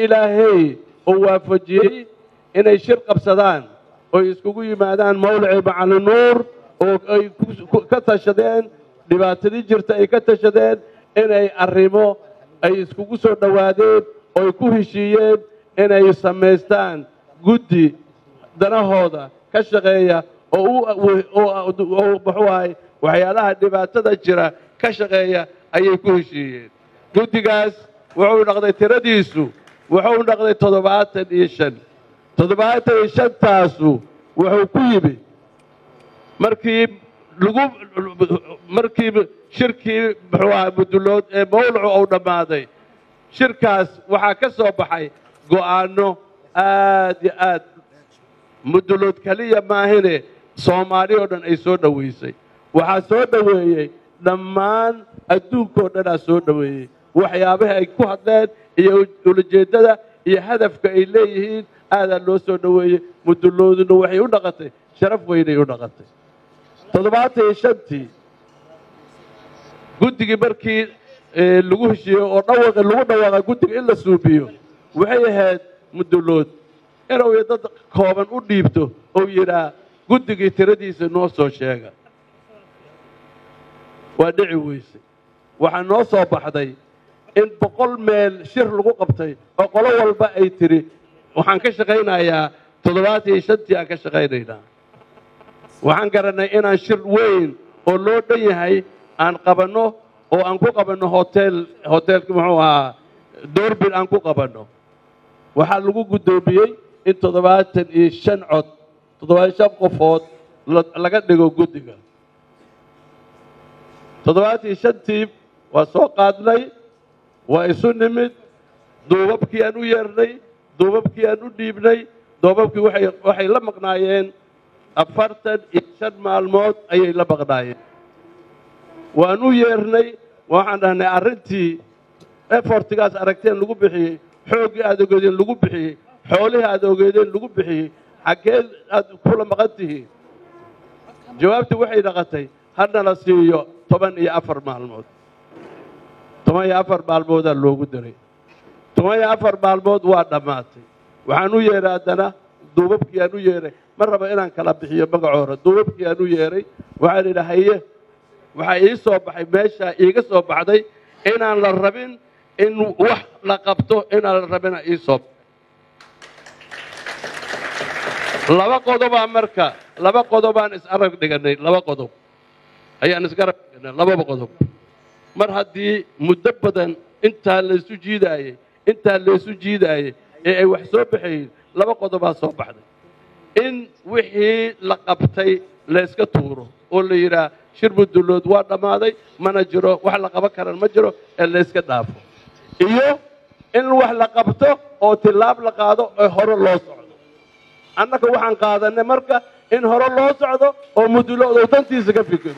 ilaahay uu waafajiyey inay shir qabsadaan oy iskugu yimaadaan mawlacii macalin nuur oo ay ka tashadeen dhibaatadii jirta ay ka tashadeen inay arrimo ay iskugu soo dhowaadeen ooy ku heshiiyeen inay samaystaan guddi danahooda ka shaqeeya oo muxuu ahay waxyaalaha dhibaatada jira ka shaqeeya ayay ku heshiiyeen guddigaas wuxuu dhaqday tiradiisu wuxuu dhaqday toddobaatan iyo shan toddobaatan iyo shantaasu wuxuu ku yimi markii lagu markii shirkii muxuu ahaa mudulood ee mawlacu uu dhammaaday shirkaas waxaa ka soo baxay go'aanno aad iyo aad mudulood keliya maahine soomaali oo dhan ay soo dhowaysay waxaa soo dhoweeyey dhammaan adduunkao dhanaa soo dhoweeyey waxyaabaha ay ku hadleen iyo ulajeeddada iyo hadafka ay leeyihiin aadaa loo soo dhoweeyey mudulooduna waxay u dhaqatay sharaf weynay u dhaqatay toddobaatan iyo shantii guddigii markii lagu heshiiyey oo dhawaqa lagu dhawaaqa guddiga in la suubiyo waxay ahayd mudulood inuu dad kooban u dhiibto ou yidhaa guddigii tiradiisa noo soo sheega waa dhici weysay waxaa noo soo baxday in boqol meel shir lagu qabtay oo qolo walba ay tidhi waxaan ka shaqaynayaa toddobaatan iyo shantii aan ka shaqaynaynaa waxaan garannay inaan shir weyn oo loo dhan yahay aan qabanno oo aan ku qabanno hotel hoteelka muxuu ahaa doorbin aan ku qabanno waxaa lagu guddoomiyey in toddobaatan iyo shan cod toddobaatan shan qofood laga dhigo guddiga toddobaatan iyo shantii waa soo qaadnay waa isu nimid duubabkii aan u yeernay duubabkii aan u dhiibnay duubabkii waxay la maqnaayeen afartan iyo shan maalmood ayay la maqnaayeen waan u yeernay waxaan dhahnay arrintii efortigaas aragteen lagu bixiyey xooggii aad ogeedeen lagu bixiyey xoolihii aad ogeedeen lagu bixiyey xaggee aad kula maqan tihiin jawaabtii waxay dhaqatay hana la siiyo toban iyo afar maalmood toban iyo afar maalmoodaa loogu diray toban iyo afar maalmood waa dhammaatay waxaan u yeeray haddana duubabkii aan u yeeray ma rabo inaan kala bixiyo magacoora duubabkii aan u yeeray waxaan idhi haye waxaa ii soo baxay meeshaa iiga soo baxday inaan la rabin in wax la qabto inaan la rabina ii soo laba qodobaa marka laba qodobaan is-arag dhiganay laba qodob ayaan isgarab dhiganay lababa qodob mar haddii muddo badan intaa laysu jiidaayey intaa laysu jiidaayey ee ay wax soo baxayiin laba qodobaa soo baxday in wixii la qabtay layska tuuro oo la yidhaah shir mudulood waa dhammaaday mana jiro wax la qaban karan ma jiro ee layska dhaafo iyo in wax la qabto oo tilaab la qaado ee hore loo socdo annaga waxaan qaadanay marka in hore loo socdo oo mudulood uu dantiisa ka fikiro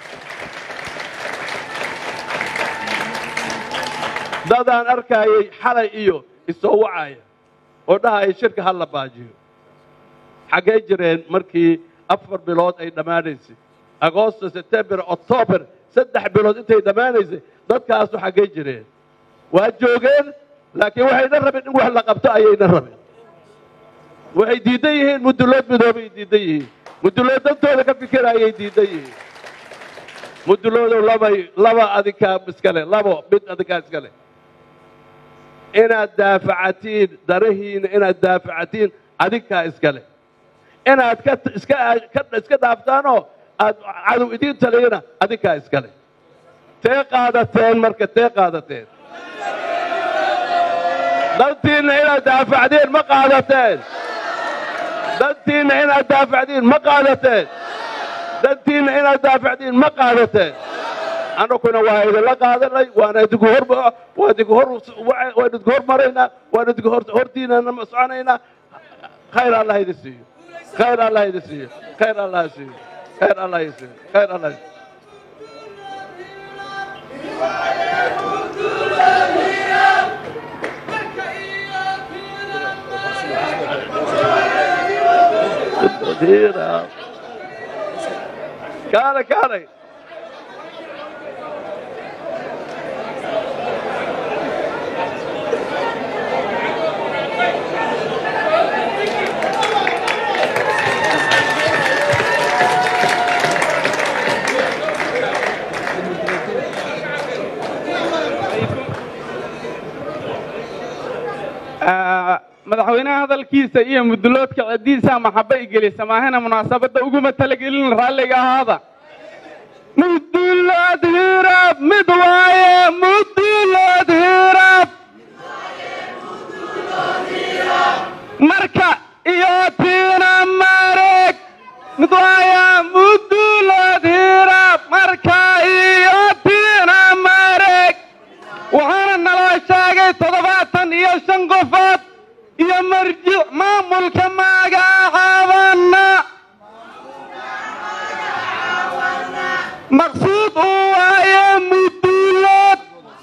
dadaan arkaayay xalay iyo isoo wacaya oo dhahaya shirka ha la baajiyo xaggay jireen markii afar bilood ay dhammaanaysay agoosto sebtembar octoobar saddex bilood intay dhammaanaysay dadkaasu xaggay jireen waa joogeen laakiin waxayna rabeen in wax la qabto ayayna rabeen waxay diidan yihiin mudulood midoobay diidan yihiin mudulood dantooda ka fikirayay diidan yihiin muduloodow labay laba adinkaa iskale labo mid adinkaa iskale inaad daafacatiin darahiina inaad daafacatiin adinkaa iskale inaad ka iska iska dhaaftaanoo aad cadow idiin taliyana adinkaa iskale tee qaadateen marka tee qaadateen dantiinna inaad daafacdiin ma qaadateen dantiinna inaad daafacdiin ma qaadateen dantiinna inaad daafacdiin ma qaadateen annaguna waa idinla qaadanay waana idinku hor waa idinku hor waan idinku hormaraynaa waan idinku hortiinana soconaynaa khayr allah idin siiyo khayr allah idin siiyo khayr allah siiyo khayr allah idin siiyo khayr allah kaale kaale hadalkiisa iyo muduloodka ciddiisa maxaba igelisa maahana munaasabadda uguma talagelin raalliga ahaada mudulood hirab mid waaye mudulood hirab marka iyo tiina mareg mid waaye mudulood hirab marka iyo tiina mareg waxaana naloo sheegay toddobaatan iyo shan qofood iyo marjic maamulka magacaabana maqsuud uu waaye mudulood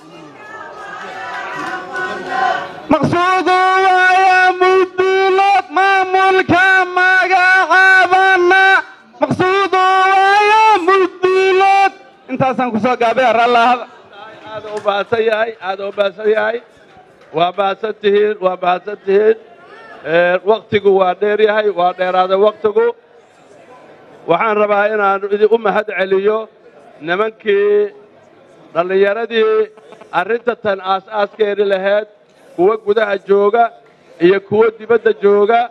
maqsuud uu waaye mudulood maamulka magacaabana maqsuud uu waaye mudulood intaasaan kusoo gaabay rallahada aad u baahsan yahay aad u baahsan yahay waa baahsan tihiin waa baahsan tihiin waktigu waa dheer yahay waa dheeraaday waktigu waxaan rabaa inaan idin u mahad celiyo nimankii dhallinyaradii arrinta tan aas-aaskeeni lahayd kuwa gudaha jooga iyo kuwa dibadda jooga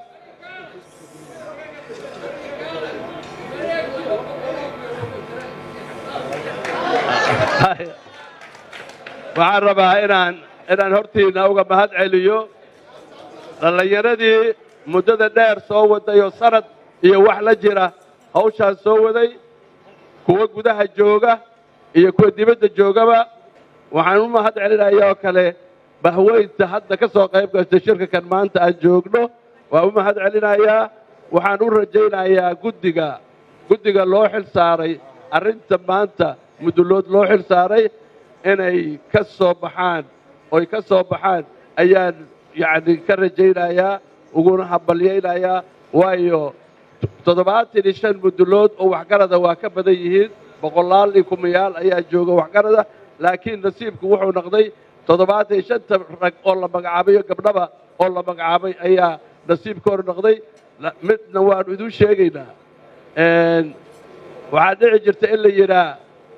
waxaan rabaa inaan inaan hortiinna uga mahad celiyo dhallinyaradii muddada dheer soo waday oo sanad iyo wax la jira hawshaan soo waday kuwa gudaha jooga iyo kuwa dibadda joogaba waxaan u mahad celinayaa oo kale bahweynta hadda ka soo qayb gasta shirka kan maanta aan joogno waan u mahad celinayaa waxaan u rajaynayaa guddiga guddiga loo xil saaray arrinta maanta mudulood loo xil saaray inay ka soo baxaan oy ka soo baxaan ayaan yacni ka rajaynayaa uguna hambalyaynayaa waayo toddobaatan iyo shan mudulood oo waxgarada waa ka badan yihiin boqolaal iyo kumayaal ayaa jooga waxgarada laakiin nasiibku wuxuu noqday toddobaatan iyo shanta rag oo la magacaabayo gabdhaba oo la magacaabay ayaa nasiibkooda noqday midna waanu idin sheegaynaa waxaa dhici jirta in la yidhaa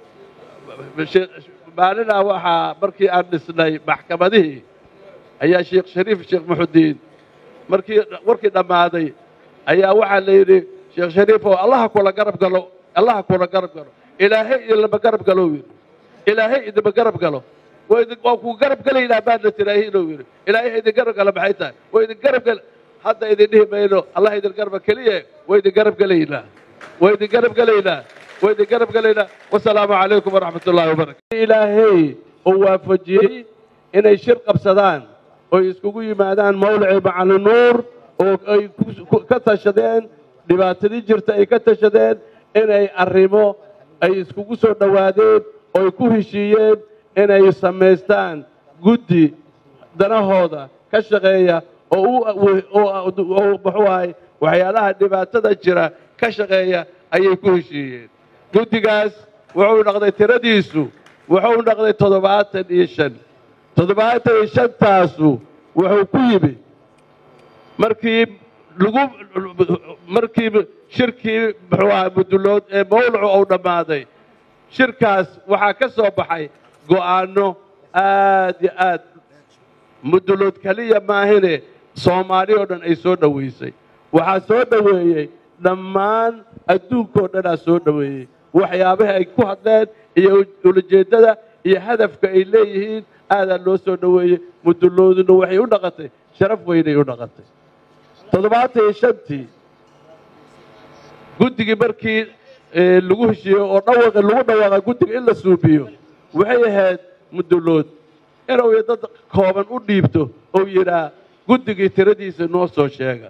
maalinaa waxaa markii aan dhisnay maxkamadihii ayaa sheekh shariif sheekh muxudiin markii warkii dhammaaday ayaa waxaa la yidhi sheekh shariif oo allaha kula garab galo allaha kula garab galo ilaahay idinlama garab galo yidhi ilaahay idinma garab galo waa idin waa kuu garab gelaynaa baadna tiraahi inuu yidhi ilaahay idin garab gala maxay tahay waa idin garab gel hadda idin dhihi mayno allah idin garba keliya waa idin garab gelaynaa waa idin garab gelaynaa waa idin garab gelaynaa wasalaamu calaykum waraxmat ullahi wabarakatu ilaahay oo waafajiyey inay shir qabsadaan oy iskugu yimaadaan mawlacii macalin nuur oo ay ka tashadeen dhibaatadii jirta ay ka tashadeen inay arrimo ay iskugu soo dhowaadeen ooy ku heshiiyeen inay samaystaan guddi danahooda ka shaqeeya oo muxuu ahay waxyaalaha dhibaatada jira ka shaqeeya ayay ku heshiiyeen guddigaas wuxuu noqday tiradiisu wuxuu noqday toddobaatan iyo shan toddobaatan iyo shantaasu wuxuu ku yimi markii lagu markii shirkii muxuu ahaa mudulood ee mawlacu uu dhammaaday shirkaas waxaa ka soo baxay go'aanno aad iyo aad mudulood keliya maahine soomaali oo dhan ay soo dhowaysay waxaa soo dhoweeyey dhammaan adduunkao dhanaa soo dhoweeyey waxyaabaha ay ku hadleen iyo ulajeeddada iyo hadafka ay leeyihiin aadaa loo soo dhoweeyey mudulooduna waxay u dhaqatay sharaf weynay u dhaqatay toddobaatan iyo shantii guddigii markii lagu heshiiyo oo dhawaqa lagu dhawaaqa guddiga in la suubiyo waxay ahayd mudulood inuu dad kooban u dhiibto ou yidhaa guddigii tiradiisa noo soo sheega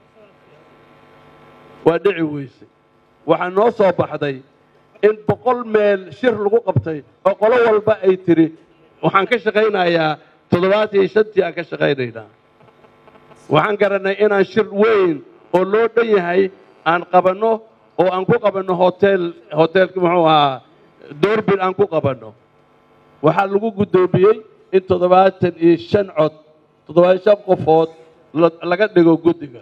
waa dhici weysay waxaa noo soo baxday in boqol meel shir lagu qabtay oo qolo walba ay tiri waxaan ka shaqaynayaa toddobaatan iyo shantii aan ka shaqaynaynaa waxaan garannay inaan shir weyn oo loo dhan yahay aan qabanno oo aan ku qabanno hotel hoteelka muxuu ahaa doorbin aan ku qabanno waxaa lagu guddoomiyey in toddobaatan iyo shan cod toddobaatan shan qofood laga dhigo guddiga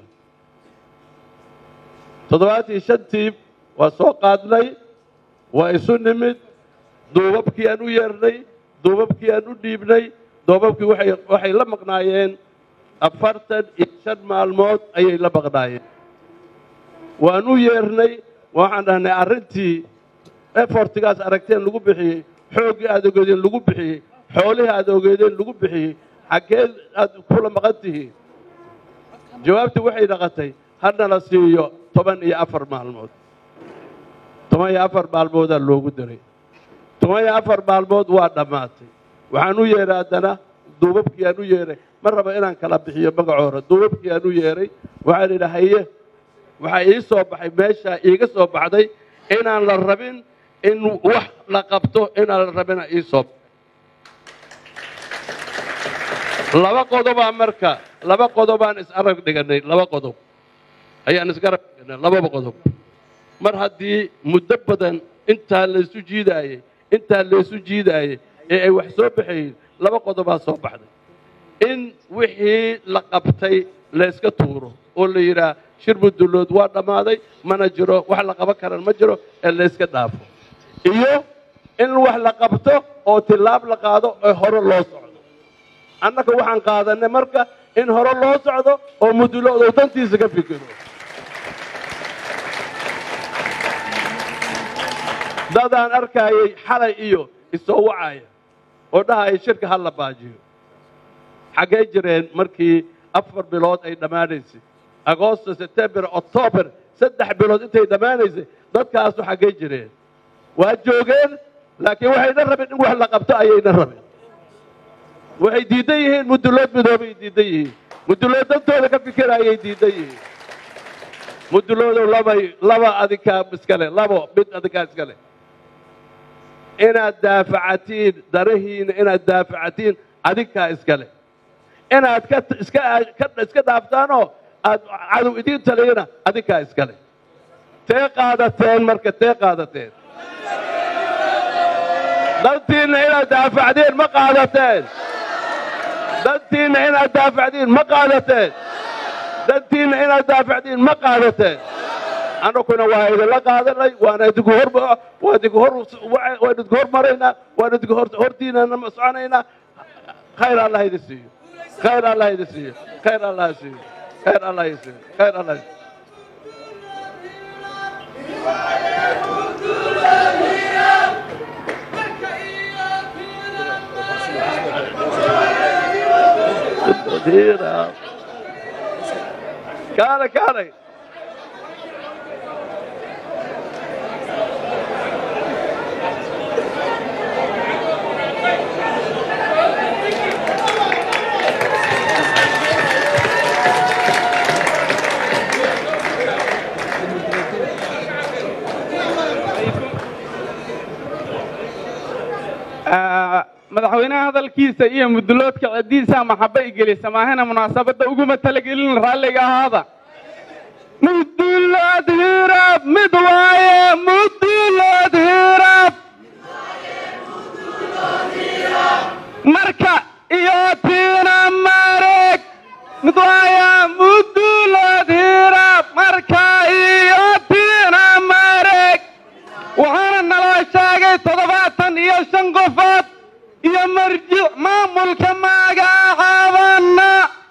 toddobaatan iyo shantii waa soo qaadnay waa isu nimid duubabkii aan u yeernay duubabkii aan u dhiibnay duubabkii waxay waxay la maqnaayeen afartan iyo shan maalmood ayay la baqnaayeen waan u yeernay waxaan dhahnay arrintii efortigaas aragteen lagu bixiyey xooggii aad ogeedeen lagu bixiyey xoolihii aad ogeedeen lagu bixiyey xaggee aad kula maqan tihiin jawaabtii waxay dhaqatay hadnala siiyo toban iyo afar maalmood toban iyo afar maalmoodaa loogu daray toban iyo afar maalmood waa dhammaatay waxaan u yeeray haddana duubabkii aan u yeeray ma raba inaan kala bixiyo magacoora duubabkii aan u yeeray waxaan idhi haye waxaa ii soo baxay meeshaa iiga soo baxday inaan la rabin in wax la qabto inaan la rabina ii soo laba qodobaa marka laba qodobaan is-arag dhiganay laba qodob ayaan isgarab dhiganay lababa qodob mar haddii muddo badan intaa laysu jiidaayey intaa laysu jiidaayey ee ay wax soo baxayiin laba qodobaa soo baxday in wixii la qabtay layska tuuro oo la yidhaah shir mudullood waa dhammaaday mana jiro wax la qaban karan ma jiro ee layska dhaafo iyo in wax la qabto oo tillaab la qaado ee hore loo socdo annaga waxaan qaadanay marka in hore loo socdo oo mudullood oo dantiisa ka fikiro dadaan arkaayay xalay iyo isoo wacaya oo dhahaya shirka ha la baajiyo xaggay jireen markii afar bilood ay dhammaanaysay agoosto sebtembar octoobar saddex bilood intay dhammaanaysay dadkaasu xaggay jireen waa joogeen laakiin waxayna rabeen in wax la qabto ayayna rabeen waxay diidan yihiin mudullood midoobay diidan yihiin mudullood dantooda ka fikirayay diidan yihiin muduloodow labay laba adinkaa iskale labo mid adinkaa iskale inaad daafacatiin darahiina inaad daafacatiin adinkaa iskale inaad ka iska ka iska dhaaftaanoo aad cadow idiin taliyana adinkaa iskale tee qaadateen marka tee qaadateen dantiinna inaad daafacdiin ma qaadateen dantiinna inaad daafacdiin ma qaadateen dantiinna inaad daafacdiin ma qaadateen annaguna waa idinla qaadanay waana idinku hor waa idinku hor waan idinku hormaraynaa waan idinku hortiinana soconaynaa khayr allah idin siiyo khayr allah idin siiyo khayr allah siiyo khayr allah idin siiyo khayr allah kaale kaale madaxweynaha hadalkiisa iyo mudulloodka cediisa maxaba igelisa maahana munaasabadda uguma talagelin raalliga ahaada mudullood hirab mid waaye mudullood hirab marka iyo tiina mareg mid waaye mudullood hirab marka iyo tiina mareg waxaana naloo sheegay toddobaatan iyo shan qofood iyo marjic maamulka magacaabana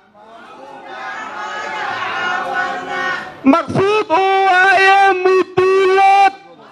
maqsuud uu waaye mudulood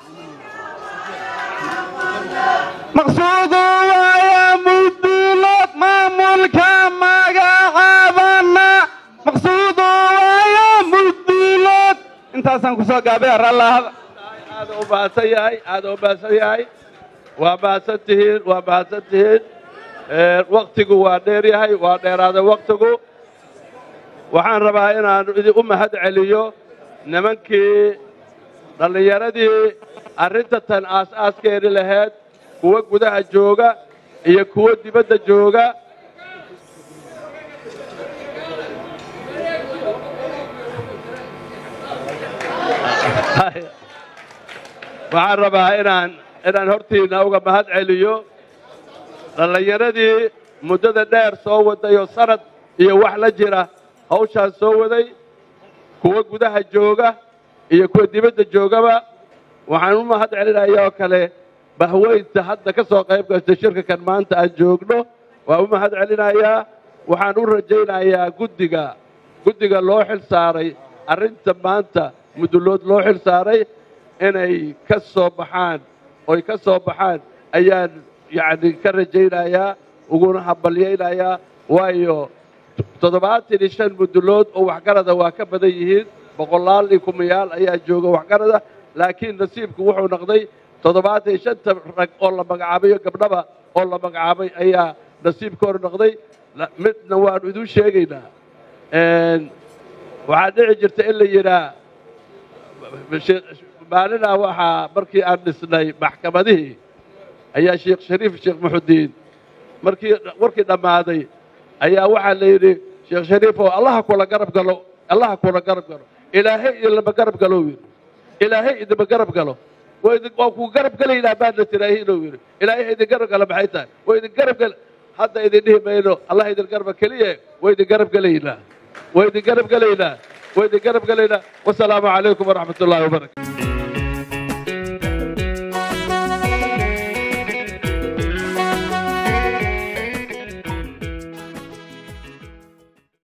maqsuud uu waaye mudulood maamulka magacaabana maqsuud uu waaye mudulood intaasaan kusoo gaabay rallahada aada u mahadsan yahay aada u mahadsan yahay waa mahadsan tihiin waa mahadsan tihiin waktigu waa dheer yahay waa dheeraaday waktigu waxaan rabaa inaan idin u mahad celiyo nimankii dhallinyaradii arrinta tan aas-aaskeeni lahayd kuwa gudaha jooga iyo kuwa dibadda jooga waxaan rabaa inaan inaan hortiinna uga mahad celiyo dhallinyaradii muddada dheer soo waday oo sanad iyo wax la jira hawshaan soo waday kuwa gudaha jooga iyo kuwa dibadda joogaba waxaan u mahad celinayaa oo kale bahweynta hadda ka soo qayb gastay shirka kan maanta aan joogno waan u mahad celinayaa waxaan u rajaynayaa guddiga guddiga loo xil saaray arrinta maanta mudullood loo xil saaray inay ka soo baxaan oy ka soo baxaan ayaan yacni ka rajaynayaa uguna hambalyaynayaa waayo toddobaatan iyo shan mudullood oo waxgarada waa ka badan yihiin boqolaal iyo kumayaal ayaa jooga waxgarada laakiin nasiibku wuxuu noqday toddobaatan iyo shanta rag oo la magacaabayo gabdhaba oo la magacaabay ayaa nasiibka hor noqday midna waanu idin sheegaynaa waxaa dhici jirta in la yidhaa maalinaa waxaa markii aan dhisnay maxkamadihii ayaa sheekh shariif sheekh muxudiin markii warkii dhammaaday ayaa waxaa la yidhi sheekh shariif oo allaha kula garab galo allaha kula garab galo ilaahay idinlama garab galo yidhi ilaahay idinma garab galo waa ku garab gelaynaa baadna tiraahi inuu yidhi ilaahay idin garab gala maxay tahay waa idin garab gel hadda idin dhihi mayno allah idin garba keliya waa idin garab gelaynaa waa idin garab gelaynaa waa idin garab gelaynaa wasalaamu calaykum waraxmat ullahi wabarakatu